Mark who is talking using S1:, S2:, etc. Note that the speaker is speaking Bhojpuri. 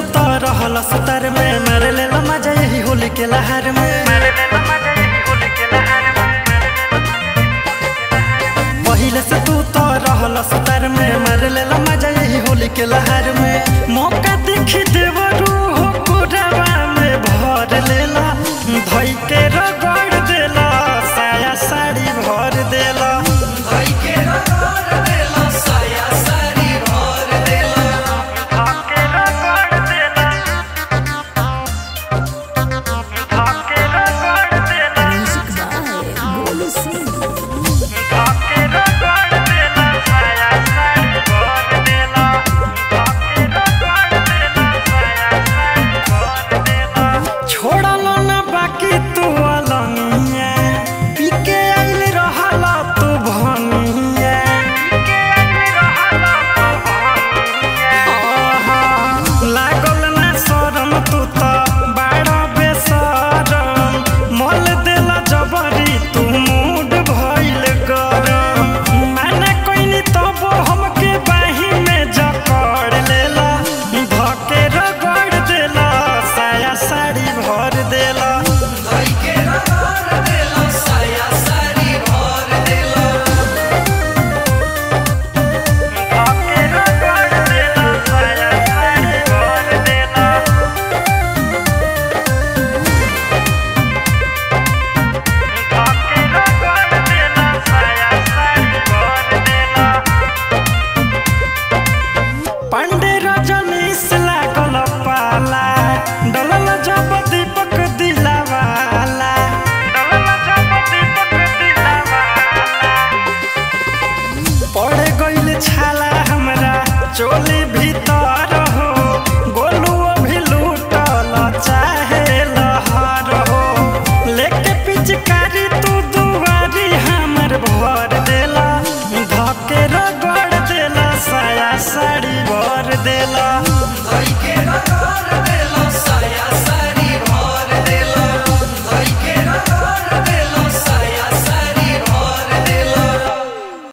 S1: तो रहल सतर में मारे ले मजा यही होली के लहर में पहिले से तू तो रहल सतर में मारे ले मजा यही होली के लहर में मौका देखी देवरू हो कोरवा में भर लेला धई के रगड़ देला साया साड़ी भर देला धई के रगड़ देला साया साड़ी भर देला धके रगड़ देला धके रगड़ देला
S2: Music by Golo Singh.
S1: धके रगड़ देला साया साड़ी भर देला धके रगड़ देला साया साड़ी भर देला छोड़ल ना बाकी तू अलनिया पीके आइल रहला तू भनिया पीके आइल रहला तू भनिया लागल ना शरम तू त बाड़ा बेसरम मल देला जबरी तू मूड भइल गरम माना कोइनी तब हमके बाही में जकड़ लेला धके रगड़ देला साया साड़ी भर देला धके रगड़ देला साया साड़ी भर देला धके रगड़ देला साया साड़ी भर देला धके रगड़ देला साया साड़ी भर देला पांडे रजनीश लागल पाला डलल जब दीपक दिलावाला डलल जब दीपक दिलावाला पड़ गइल छाला हमरा चोली भीतर हो गोलुओ भी लूटल चाहे लहर हो लेके पिचकारी तू दुआरी हमर भर देला धके रगड़ देला साया साड़ी भर देला धके रगड़